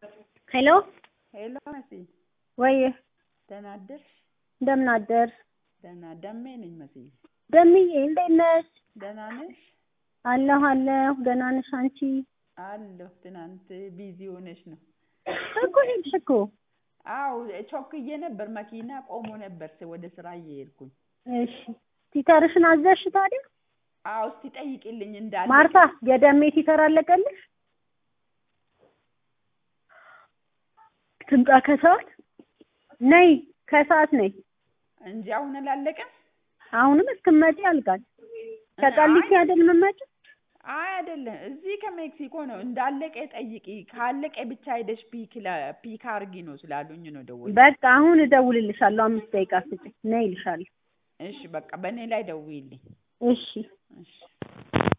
ሄሎ ሄሎ መሲ፣ ወይ ደህና አደርሽ? እንደምን አደርሽ? ደህና ደሜ ነኝ መስዬ። ደምዬ እንዴት ነሽ? ደህና ነሽ? አለሁ አለሁ። ደህና ነሽ አንቺ? አለሁ። ትናንት ቢዚ ሆነሽ ነው? እኮ ሄድሽ እኮ። አው ቾክዬ ነበር፣ መኪና ቆሞ ነበር ወደ ስራ እየሄድኩኝ። እሺ ቲተርሽን አዘሽ ታዲያ? አው እስቲ ጠይቂልኝ እንዳለ ማርታ የደሜ ቲተር አለቀልሽ? ትምጣ ከሰዓት ነይ፣ ከሰዓት ነይ። እንጂ አሁን አላለቀም። አሁንም እስክመጪ ያልቃል። ከቃሊቲ አይደል የምትመጪው? አይ አይደለም፣ እዚህ ከሜክሲኮ ነው። እንዳለቀ ጠይቂ፣ ካለቀ ብቻ ሄደሽ ፒክ ለ- ፒክ አርጊ ነው ስላሉኝ ነው ደወል። በቃ አሁን እደውልልሻለሁ። አምስት ደቂቃ ስጪኝ፣ ነይ እልሻለሁ። እሺ በቃ በእኔ ላይ ደውይልኝ። እሺ እሺ